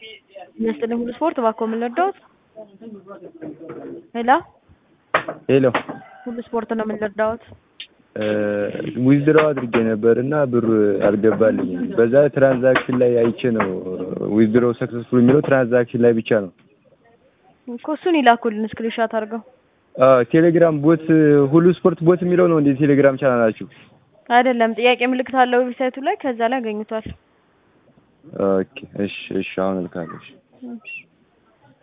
ይመስልኝ ሁሉ ስፖርት እባክዎ ምን ልርዳዎት? ሄሎ ሄሎ ሁሉ ስፖርት ነው ምን ልርዳዎት? ዊዝድሮው አድርጌ ነበር እና ብሩ አልገባልኝም። በዛ ትራንዛክሽን ላይ አይቼ ነው ዊዝድሮው ሰክሰስፉል የሚለው ትራንዛክሽን ላይ ብቻ ነው። እኮ እሱን ይላኩልን ስክሪንሾት አድርገው። ቴሌግራም ቦት ሁሉ ስፖርት ቦት የሚለው ነው እንዴ ቴሌግራም ቻናላችሁ? አይደለም ጥያቄ ምልክት አለው ዌብሳይቱ ላይ ከዛ ላይ ያገኙታል። ኦኬ እሺ እሺ አሁን እልካለሁ። እሺ። እሺ